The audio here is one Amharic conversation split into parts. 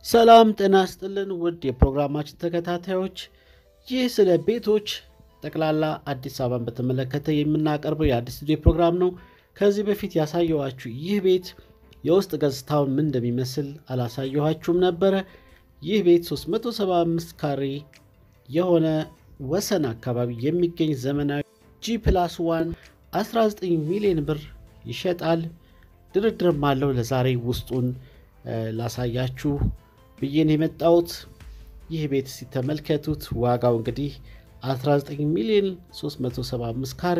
ሰላም ጤና ስጥልን ውድ የፕሮግራማችን ተከታታዮች፣ ይህ ስለ ቤቶች ጠቅላላ አዲስ አበባን በተመለከተ የምናቀርበው የአዲስ ስቱዲዮ ፕሮግራም ነው። ከዚህ በፊት ያሳየኋችሁ ይህ ቤት የውስጥ ገጽታውን ምን እንደሚመስል አላሳየኋችሁም ነበረ። ይህ ቤት 375 ካሬ የሆነ ወሰን አካባቢ የሚገኝ ዘመናዊ ጂ ፕላስ ዋን 19 ሚሊዮን ብር ይሸጣል። ድርድርም አለው። ለዛሬ ውስጡን ላሳያችሁ ብዬን የመጣሁት ይህ ቤት ሲተመልከቱት ዋጋው እንግዲህ 19 ሚሊዮን 375 ካሬ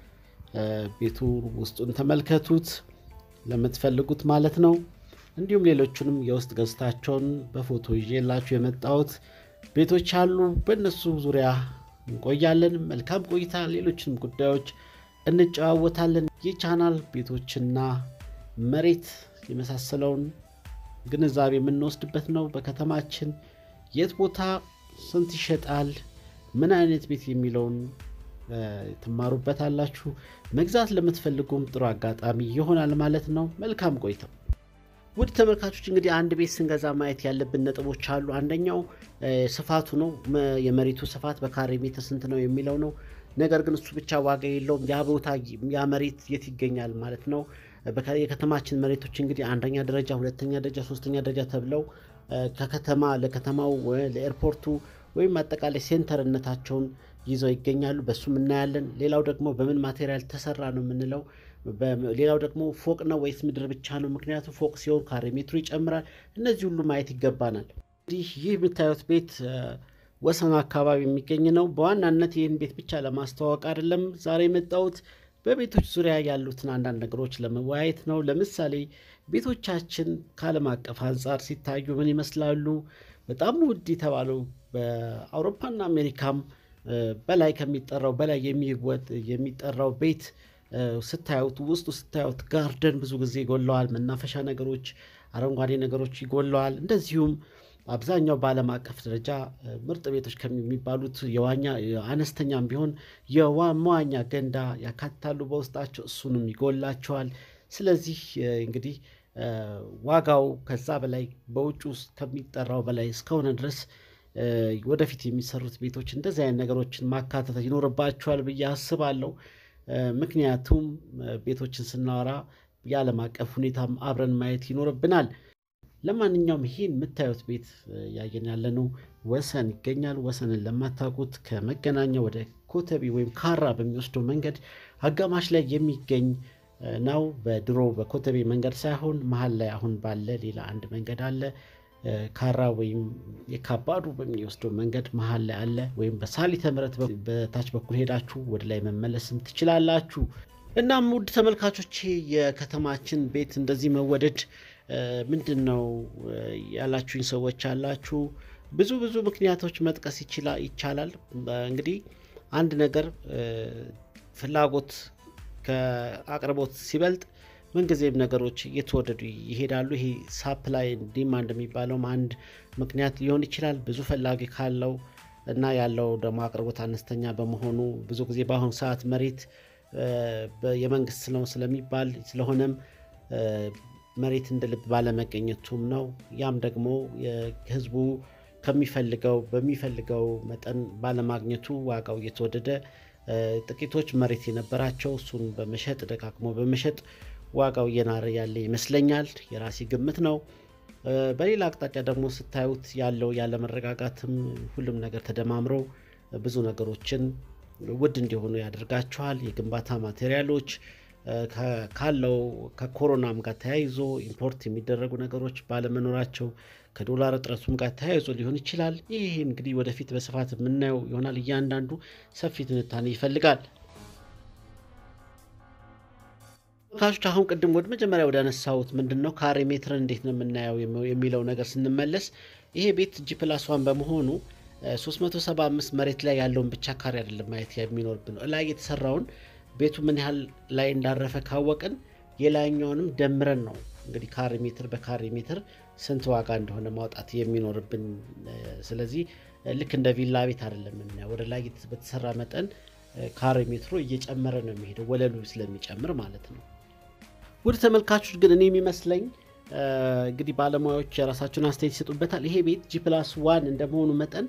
ቤቱ ውስጡን ተመልከቱት ለምትፈልጉት ማለት ነው። እንዲሁም ሌሎቹንም የውስጥ ገጽታቸውን በፎቶ ይዤላችሁ የመጣሁት ቤቶች አሉ። በእነሱ ዙሪያ እንቆያለን። መልካም ቆይታ። ሌሎችንም ጉዳዮች እንጨዋወታለን። ይህ ቻናል ቤቶችና መሬት የመሳሰለውን ግንዛቤ የምንወስድበት ነው። በከተማችን የት ቦታ ስንት ይሸጣል፣ ምን አይነት ቤት የሚለውን ትማሩበታላችሁ። መግዛት ለምትፈልጉም ጥሩ አጋጣሚ ይሆናል ማለት ነው። መልካም ቆይታ። ውድ ተመልካቾች እንግዲህ አንድ ቤት ስንገዛ ማየት ያለብን ነጥቦች አሉ። አንደኛው ስፋቱ ነው። የመሬቱ ስፋት በካሬ ሜትር ስንት ነው የሚለው ነው። ነገር ግን እሱ ብቻ ዋጋ የለውም። ያ ቦታ ያ መሬት የት ይገኛል ማለት ነው። የከተማችን መሬቶች እንግዲህ አንደኛ ደረጃ፣ ሁለተኛ ደረጃ፣ ሶስተኛ ደረጃ ተብለው ከከተማ ለከተማው ለኤርፖርቱ ወይም አጠቃላይ ሴንተርነታቸውን ይዘው ይገኛሉ። በሱም እናያለን። ሌላው ደግሞ በምን ማቴሪያል ተሰራ ነው የምንለው። ሌላው ደግሞ ፎቅ ነው ወይስ ምድር ብቻ ነው? ምክንያቱም ፎቅ ሲሆን ካሬ ሜትሩ ይጨምራል። እነዚህ ሁሉ ማየት ይገባናል። እንግዲህ ይህ የምታዩት ቤት ወሰን አካባቢ የሚገኝ ነው። በዋናነት ይህን ቤት ብቻ ለማስተዋወቅ አይደለም ዛሬ የመጣሁት በቤቶች ዙሪያ ያሉትን አንዳንድ ነገሮች ለመወያየት ነው። ለምሳሌ ቤቶቻችን ከዓለም አቀፍ አንጻር ሲታዩ ምን ይመስላሉ? በጣም ውድ የተባለው በአውሮፓና አሜሪካም በላይ ከሚጠራው በላይ የሚጠራው ቤት ስታዩት ውስጡ ስታዩት ጋርደን ብዙ ጊዜ ይጎለዋል። መናፈሻ ነገሮች፣ አረንጓዴ ነገሮች ይጎለዋል። እንደዚሁም አብዛኛው በዓለም አቀፍ ደረጃ ምርጥ ቤቶች ከሚባሉት የዋኛ አነስተኛም ቢሆን የመዋኛ ገንዳ ያካትታሉ በውስጣቸው፣ እሱንም ይጎላቸዋል። ስለዚህ እንግዲህ ዋጋው ከዛ በላይ በውጭ ውስጥ ከሚጠራው በላይ እስከሆነ ድረስ ወደፊት የሚሰሩት ቤቶች እንደዚህ አይነት ነገሮችን ማካተት ይኖርባቸዋል ብዬ አስባለሁ። ምክንያቱም ቤቶችን ስናወራ የዓለም አቀፍ ሁኔታም አብረን ማየት ይኖርብናል። ለማንኛውም ይህን የምታዩት ቤት ያየን ያለነው ወሰን ይገኛል። ወሰንን ለማታውቁት ከመገናኛ ወደ ኮተቤ ወይም ካራ በሚወስደው መንገድ አጋማሽ ላይ የሚገኝ ነው። በድሮ በኮተቤ መንገድ ሳይሆን መሀል ላይ አሁን ባለ ሌላ አንድ መንገድ አለ። ካራ ወይም የካባዱ በሚወስደው መንገድ መሀል ላይ አለ። ወይም በሳሊተ ምሕረት በታች በኩል ሄዳችሁ ወደ ላይ መመለስም ትችላላችሁ። እናም ውድ ተመልካቾቼ የከተማችን ቤት እንደዚህ መወደድ ምንድን ነው ያላችሁኝ ሰዎች አላችሁ። ብዙ ብዙ ምክንያቶች መጥቀስ ይቻላል። እንግዲህ አንድ ነገር ፍላጎት ከአቅርቦት ሲበልጥ ምንጊዜም ነገሮች እየተወደዱ ይሄዳሉ። ይሄ ሳፕላይ ዲማንድ የሚባለውም አንድ ምክንያት ሊሆን ይችላል። ብዙ ፈላጊ ካለው እና ያለው ደግሞ አቅርቦት አነስተኛ በመሆኑ ብዙ ጊዜ በአሁኑ ሰዓት መሬት የመንግስት ነው ስለሚባል ስለሆነም መሬት እንደ ልብ ባለመገኘቱም ነው። ያም ደግሞ ህዝቡ ከሚፈልገው በሚፈልገው መጠን ባለማግኘቱ ዋጋው እየተወደደ ጥቂቶች መሬት የነበራቸው እሱን በመሸጥ ደጋግሞ በመሸጥ ዋጋው እየናረ ያለ ይመስለኛል። የራሴ ግምት ነው። በሌላ አቅጣጫ ደግሞ ስታዩት ያለው ያለመረጋጋትም ሁሉም ነገር ተደማምረው ብዙ ነገሮችን ውድ እንዲሆኑ ያደርጋቸዋል። የግንባታ ማቴሪያሎች ካለው ከኮሮናም ጋር ተያይዞ ኢምፖርት የሚደረጉ ነገሮች ባለመኖራቸው ከዶላር እጥረቱም ጋር ተያይዞ ሊሆን ይችላል። ይህ እንግዲህ ወደፊት በስፋት የምናየው ይሆናል። እያንዳንዱ ሰፊ ትንታኔ ይፈልጋል። ካሾች አሁን ቅድም ወደ መጀመሪያ ወደ አነሳሁት ምንድን ነው ካሬ ሜትርን እንዴት ነው የምናየው የሚለው ነገር ስንመለስ ይሄ ቤት ጂ ፕላስ ዋን በመሆኑ 375 መሬት ላይ ያለውን ብቻ ካሬ አይደለም ማየት የሚኖርብን ነው። ላይ የተሰራውን ቤቱ ምን ያህል ላይ እንዳረፈ ካወቅን የላይኛውንም ደምረን ነው እንግዲህ ካሬ ሜትር በካሬ ሜትር ስንት ዋጋ እንደሆነ ማውጣት የሚኖርብን። ስለዚህ ልክ እንደ ቪላ ቤት አይደለም የምናየው። ወደ ላይ በተሰራ መጠን ካሬ ሜትሩ እየጨመረ ነው የሚሄደው ወለሉ ስለሚጨምር ማለት ነው። ውድ ተመልካቾች ግን እኔ የሚመስለኝ እንግዲህ ባለሙያዎች የራሳቸውን አስተያየት ይሰጡበታል። ይሄ ቤት ጂ ፕላስ ዋን እንደመሆኑ መጠን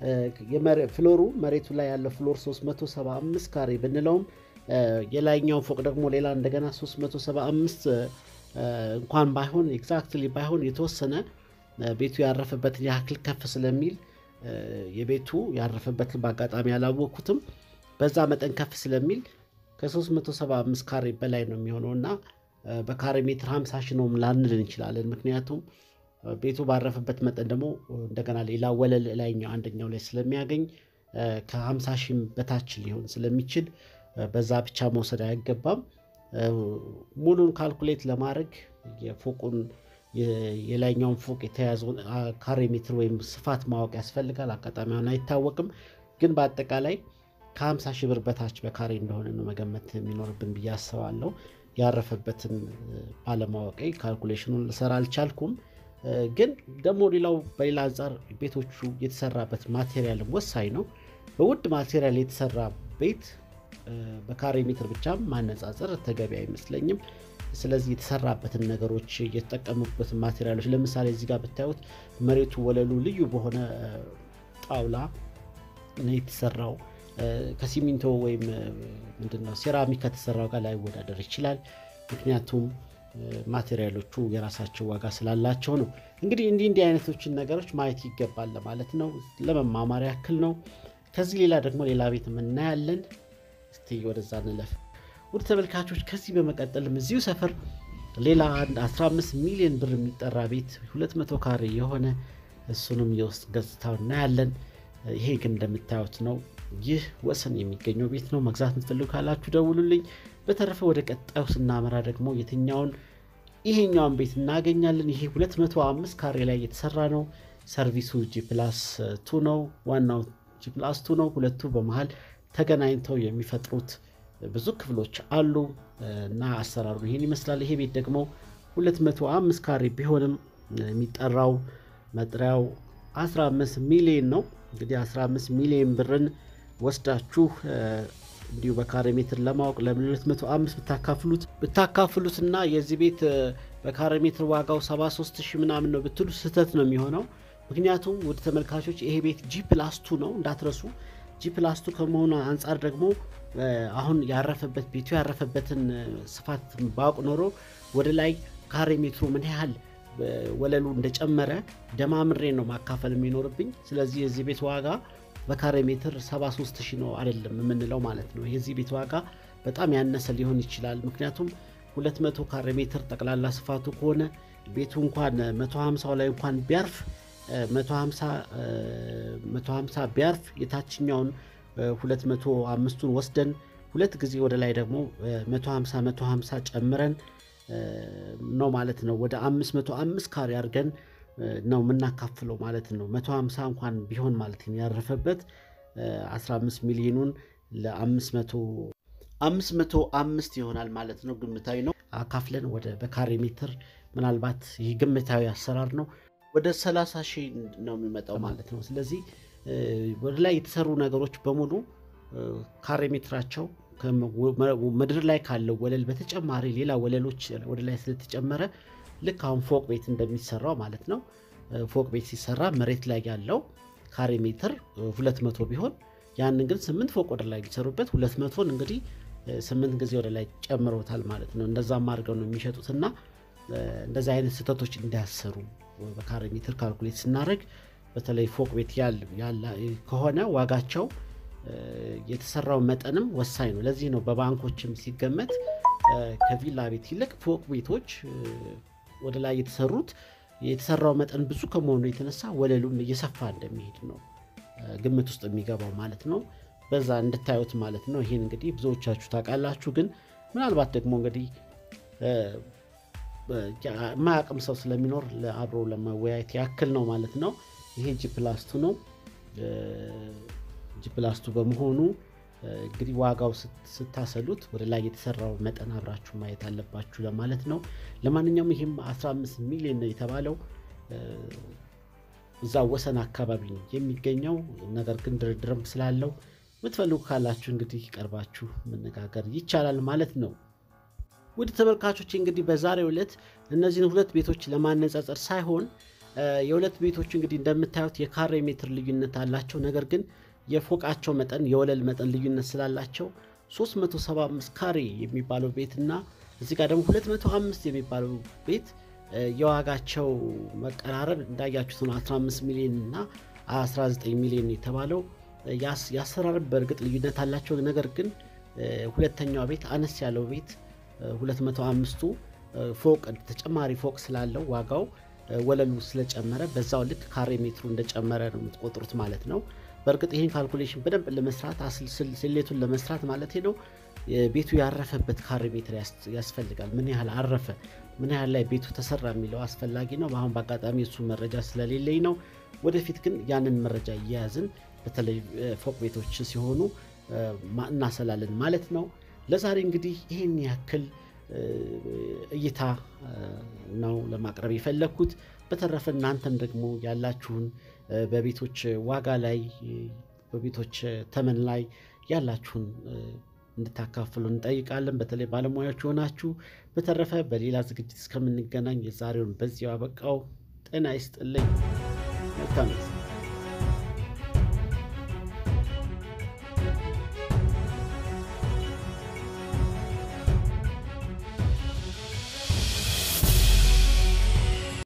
ፍሎሩ መሬቱ ላይ ያለው ፍሎር 375 ካሬ ብንለውም የላይኛው ፎቅ ደግሞ ሌላ እንደገና 375 እንኳን ባይሆን ኤግዛክትሊ ባይሆን የተወሰነ ቤቱ ያረፈበትን ያክል ከፍ ስለሚል የቤቱ ያረፈበትን በአጋጣሚ ያላወቅኩትም በዛ መጠን ከፍ ስለሚል ከ375 ካሬ በላይ ነው የሚሆነው እና በካሬ ሜትር 50 ሺ ነው ላንል እንችላለን። ምክንያቱም ቤቱ ባረፈበት መጠን ደግሞ እንደገና ሌላ ወለል ላይኛው አንደኛው ላይ ስለሚያገኝ ከ50 ሺህ በታች ሊሆን ስለሚችል በዛ ብቻ መውሰድ አይገባም። ሙሉን ካልኩሌት ለማድረግ የፎቁን የላይኛውን ፎቅ የተያዘውን ካሬ ሜትር ወይም ስፋት ማወቅ ያስፈልጋል። አጋጣሚውን አይታወቅም፣ ግን በአጠቃላይ ከ50 ሺህ ብር በታች በካሬ እንደሆነ ነው መገመት የሚኖርብን ብዬ አስባለሁ። ያረፈበትን ባለማወቄ ካልኩሌሽኑን ልሰራ አልቻልኩም። ግን ደግሞ ሌላው በሌላ አንጻር ቤቶቹ የተሰራበት ማቴሪያልም ወሳኝ ነው። በውድ ማቴሪያል የተሰራ ቤት በካሬ ሜትር ብቻ ማነጻጸር ተገቢ አይመስለኝም። ስለዚህ የተሰራበትን ነገሮች የተጠቀሙበት ማቴሪያሎች ለምሳሌ እዚህ ጋር ብታዩት መሬቱ ወለሉ ልዩ በሆነ ጣውላ ነው የተሰራው። ከሲሚንቶ ወይም ምንድነው ሴራሚክ ከተሰራው ጋር ላይወዳደር ይችላል። ምክንያቱም ማቴሪያሎቹ የራሳቸው ዋጋ ስላላቸው ነው። እንግዲህ እንዲህ እንዲህ አይነቶችን ነገሮች ማየት ይገባል ለማለት ነው። ለመማማር ያክል ነው። ከዚህ ሌላ ደግሞ ሌላ ቤት የምናያለን። እስቲ ወደዛ እንለፍ። ውድ ተመልካቾች ከዚህ በመቀጠልም እዚሁ ሰፈር ሌላ አንድ 15 ሚሊዮን ብር የሚጠራ ቤት 200 ካሬ የሆነ እሱንም የውስጥ ገጽታው እናያለን። ይሄ ግን እንደምታዩት ነው። ይህ ወሰን የሚገኘው ቤት ነው። መግዛት የምትፈልጉ ካላችሁ ደውሉልኝ። በተረፈ ወደ ቀጣዩ ስናመራ ደግሞ የትኛውን ይሄኛውን ቤት እናገኛለን። ይሄ 205 ካሬ ላይ የተሰራ ነው። ሰርቪሱ ጂ ፕላስ ቱ ነው። ዋናው ጂ ፕላስ ቱ ነው። ሁለቱ በመሀል ተገናኝተው የሚፈጥሩት ብዙ ክፍሎች አሉ እና አሰራሩ ይሄን ይመስላል። ይሄ ቤት ደግሞ 205 ካሬ ቢሆንም የሚጠራው መጥሪያው 15 ሚሊዮን ነው። እንግዲህ 15 ሚሊዮን ብርን ወስዳችሁ እንዲሁ በካሬ ሜትር ለማወቅ ለምን 205 ብታካፍሉት ብታካፍሉት እና የዚህ ቤት በካሬ ሜትር ዋጋው 73 ሺህ ምናምን ነው ብትሉ ስህተት ነው የሚሆነው። ምክንያቱም ወደ ተመልካቾች ይሄ ቤት ጂ ፕላስቱ ነው እንዳትረሱ። ጂ ፕላስቱ ከመሆኑ አንጻር ደግሞ አሁን ያረፈበት ቤቱ ያረፈበትን ስፋት ባውቅ ኖሮ ወደ ላይ ካሬ ሜትሩ ምን ያህል ወለሉ እንደጨመረ ደማምሬ ነው ማካፈል የሚኖርብኝ። ስለዚህ የዚህ ቤት ዋጋ በካሬ ሜትር 73 ሺህ ነው አይደለም የምንለው ማለት ነው። የዚህ ቤት ዋጋ በጣም ያነሰ ሊሆን ይችላል። ምክንያቱም 200 ካሬ ሜትር ጠቅላላ ስፋቱ ከሆነ ቤቱ እንኳን 150 ላይ እንኳን ቢያርፍ 150 ቢያርፍ የታችኛውን 205ቱን ወስደን ሁለት ጊዜ ወደ ላይ ደግሞ 150 150 ጨምረን ነው ማለት ነው። ወደ 505 ካሬ አድርገን ነው የምናካፍለው ማለት ነው። 150 እንኳን ቢሆን ማለት ነው ያረፈበት 15 ሚሊዮኑን ለ505 ይሆናል ማለት ነው። ግምታዊ ነው። አካፍለን ወደ በካሬ ሜትር ምናልባት ይህ ግምታዊ አሰራር ነው ወደ 30 ሺህ ነው የሚመጣው ማለት ነው። ስለዚህ ወደ ላይ የተሰሩ ነገሮች በሙሉ ካሬ ሜትራቸው ምድር ላይ ካለው ወለል በተጨማሪ ሌላ ወለሎች ወደ ላይ ስለተጨመረ ልክ አሁን ፎቅ ቤት እንደሚሰራው ማለት ነው። ፎቅ ቤት ሲሰራ መሬት ላይ ያለው ካሬ ሜትር 200 ቢሆን ያንን ግን ስምንት ፎቅ ወደ ላይ ቢሰሩበት 200ን እንግዲህ ስምንት ጊዜ ወደ ላይ ጨምረውታል ማለት ነው። እንደዛም አድርገው ነው የሚሸጡትና እንደዚህ አይነት ስህተቶች እንዳያሰሩ በካሬ ሜትር ካልኩሌት ስናደርግ በተለይ ፎቅ ቤት ከሆነ ዋጋቸው የተሰራው መጠንም ወሳኝ ነው። ለዚህ ነው በባንኮችም ሲገመት ከቪላ ቤት ይልቅ ፎቅ ቤቶች ወደ ላይ የተሰሩት የተሰራው መጠን ብዙ ከመሆኑ የተነሳ ወለሉም እየሰፋ እንደሚሄድ ነው ግምት ውስጥ የሚገባው ማለት ነው። በዛ እንድታዩት ማለት ነው። ይህን እንግዲህ ብዙዎቻችሁ ታውቃላችሁ። ግን ምናልባት ደግሞ እንግዲህ የማያውቅም ሰው ስለሚኖር አብሮ ለመወያየት ያክል ነው ማለት ነው። ይሄ ጂ ፕላስቱ ነው። ጂ ፕላስቱ በመሆኑ እንግዲህ ዋጋው ስታሰሉት ወደ ላይ የተሰራው መጠን አብራችሁ ማየት አለባችሁ ለማለት ነው። ለማንኛውም ይህም 15 ሚሊዮን ነው የተባለው እዛ ወሰን አካባቢ ነው የሚገኘው። ነገር ግን ድርድርም ስላለው የምትፈልጉ ካላችሁ እንግዲህ ቀርባችሁ መነጋገር ይቻላል ማለት ነው። ውድ ተመልካቾች እንግዲህ በዛሬው ዕለት እነዚህን ሁለት ቤቶች ለማነጻጸር ሳይሆን የሁለት ቤቶች እንግዲህ እንደምታዩት የካሬ ሜትር ልዩነት አላቸው። ነገር ግን የፎቃቸው መጠን የወለል መጠን ልዩነት ስላላቸው 375 ካሬ የሚባለው ቤት እና እዚህ ጋር ደግሞ 205 የሚባለው ቤት የዋጋቸው መቀራረብ እንዳያችሁት ነው። 15 ሚሊዮን እና 19 ሚሊዮን የተባለው የአሰራር በእርግጥ ልዩነት አላቸው። ነገር ግን ሁለተኛው ቤት አነስ ያለው ቤት 205ቱ ፎቅ ተጨማሪ ፎቅ ስላለው ዋጋው ወለሉ ስለጨመረ በዛው ልክ ካሬ ሜትሩ እንደጨመረ ነው የምትቆጥሩት ማለት ነው። በእርግጥ ይህን ካልኩሌሽን በደንብ ለመስራት ስሌቱን ለመስራት ማለት ነው ቤቱ ያረፈበት ካሬ ሜትር ያስፈልጋል። ምን ያህል አረፈ፣ ምን ያህል ላይ ቤቱ ተሰራ የሚለው አስፈላጊ ነው። አሁን በአጋጣሚ እሱ መረጃ ስለሌለኝ ነው። ወደፊት ግን ያንን መረጃ እየያዝን በተለይ ፎቅ ቤቶች ሲሆኑ እናሰላለን ማለት ነው። ለዛሬ እንግዲህ ይህን ያክል እይታ ነው ለማቅረብ የፈለግኩት። በተረፈ እናንተም ደግሞ ያላችሁን በቤቶች ዋጋ ላይ በቤቶች ተመን ላይ ያላችሁን እንድታካፍሉ እንጠይቃለን፣ በተለይ ባለሙያዎች የሆናችሁ። በተረፈ በሌላ ዝግጅት እስከምንገናኝ የዛሬውን በዚያው አበቃው። ጤና ይስጥልኝ። መልካም